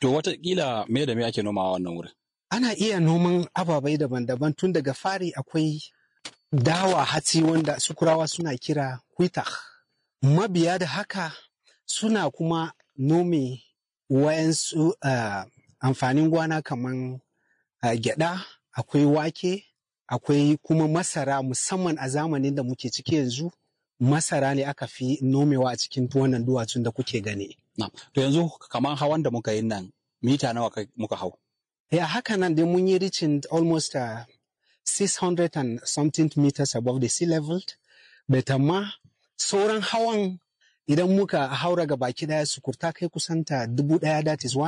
To watakila me da me ake nomawa wannan wurin? Ana iya noman ababai daban-daban tun daga fari akwai dawa hatsi wanda sukurawa suna kira kwita. Mabiya da haka suna kuma nome wayansu uh, amfanin gwana kaman uh, gyada, akwai wake, akwai kuma masara musamman a zamanin da muke ciki yanzu masara ne aka fi nomewa a cikin wannan duwatsun da kuke gani. Na, to yanzu kamar hawan da muka yi nan mita nawa muka hau? Ya haka nan dai mun yi reaching almost uh, 600 and something meters above the sea level. But amma sauran hawan idan muka haura ga baki daya sukurta kai kusanta dubu daya that is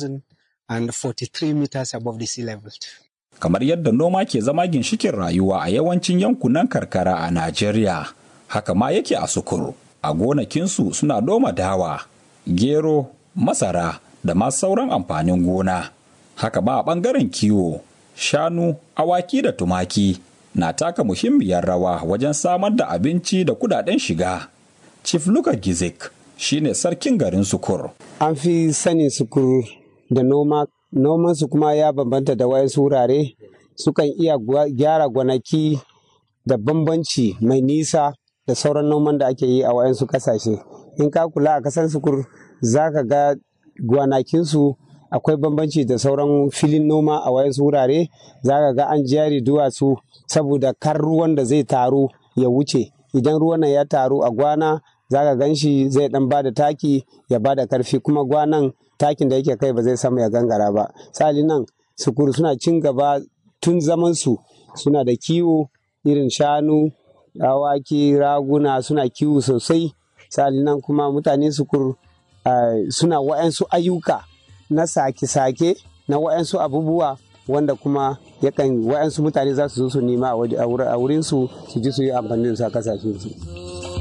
1043 meters above the sea level. Kamar yadda noma ke zama ginshikin rayuwa a yawancin yankunan karkara a Najeriya, haka ma yake a sukuru. A gonakinsu suna noma dawa, gero, masara da ma sauran amfanin gona. Haka ba a ɓangaren kiwo, shanu, awaki da tumaki na taka muhimmiyar rawa wajen samar da abinci da kudaden shiga. Chief Luka Gizik shine sarkin garin Sukur. An fi sanin Sukur da noma, nomansu kuma ya bambanta da wayansu wurare sukan iya gyara gwanaki da bambanci mai nisa da sauran noman da ake yi a wayansu kasashe. In ka kula a kasan Sukur za ka ga gwanakinsu akwai bambanci da sauran filin noma a wayansu wurare za ka ga an jari duwatsu saboda kar ruwan da zai taru ya wuce idan ruwan nan ya taru a gwana za ka gan shi zai dan bada taki ya bada karfi kuma gwanan takin da yake kai ba zai samu ya gangara ba sali nan sukuru suna cin gaba tun zaman su suna da kiwo irin shanu awaki raguna suna kiwo sosai sali nan kuma mutane sukuru uh, suna wa'yansu ayyuka na sake-sake na wa'yansu abubuwa wanda kuma yakan wa'yansu mutane za su zo su nema a wurinsu su ji su yi amfani da su a kasashensu.